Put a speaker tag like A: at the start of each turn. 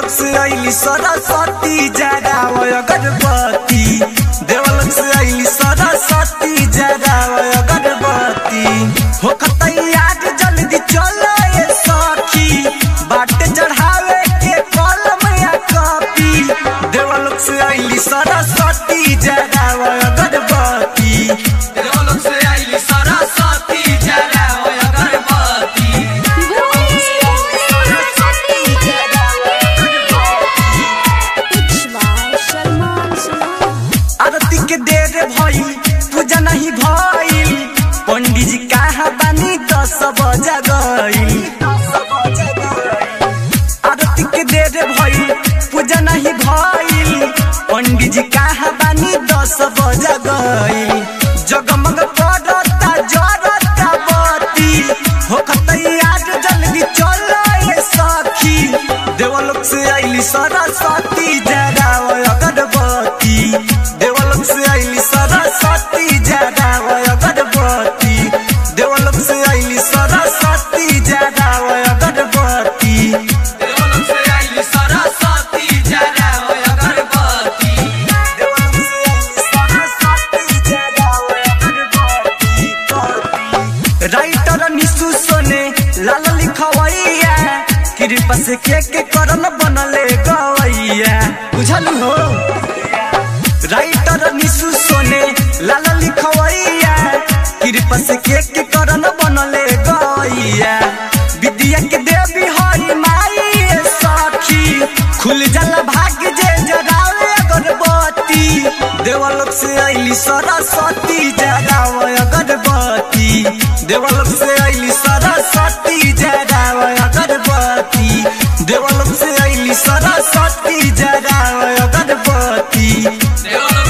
A: से आइली सरस्वती जगाव अगरबत्ती देवलोक से आइली सरस्वती जगाव अगरबत्ती हो खतैयार जल्दी चलो ये सखी बाटे चढ़ावे के कलम या कॉपी देवलोक से आइली सरस्वती जगाव अगरबत्ती देवलोक से आइली सरस्वती जगाव अगरबत्ती आरती के देर भई पूजा नहीं भइल पंडित जी कहाँ बानी दस बजा गइल आरती के देर भई पूजा नहीं भइल पंडित जी कहाँ बानी दस बजा गइल जगमग करता जरता बत्ती हो तैयार जल्दी चलो ये सखी देवलोक से आइली सरस्वती जगाव अगरबत्ती देवलोक से आइली सरस्वती जगाव अगरबत्ती देवलोक से आइली सरस्वती जगाव अगरबत्ती देवलोक से आइली सरस्वती जगाव अगरबत्ती देवलोक से आइली सरस्वती जगाव अगरबत्ती राइटर निशु सोने लाल लिखवैया कृपा से के के करन बनले गवैया बुझल हो राइटर निशु सोने लाल लिखवैया कृपा से के के करन बनले गवैया विद्या के देवी हई माई ए सखी खुल जाला भाग्य जे जगावे अगरबत्ती देवलोक से आइली सरस्वती जगाव अगरबत्ती देवलोक से आइली सरस्वती जगाव अगरबत्ती देवलोक से आइली सरस्वती जगाव अगरबत्ती देवलोक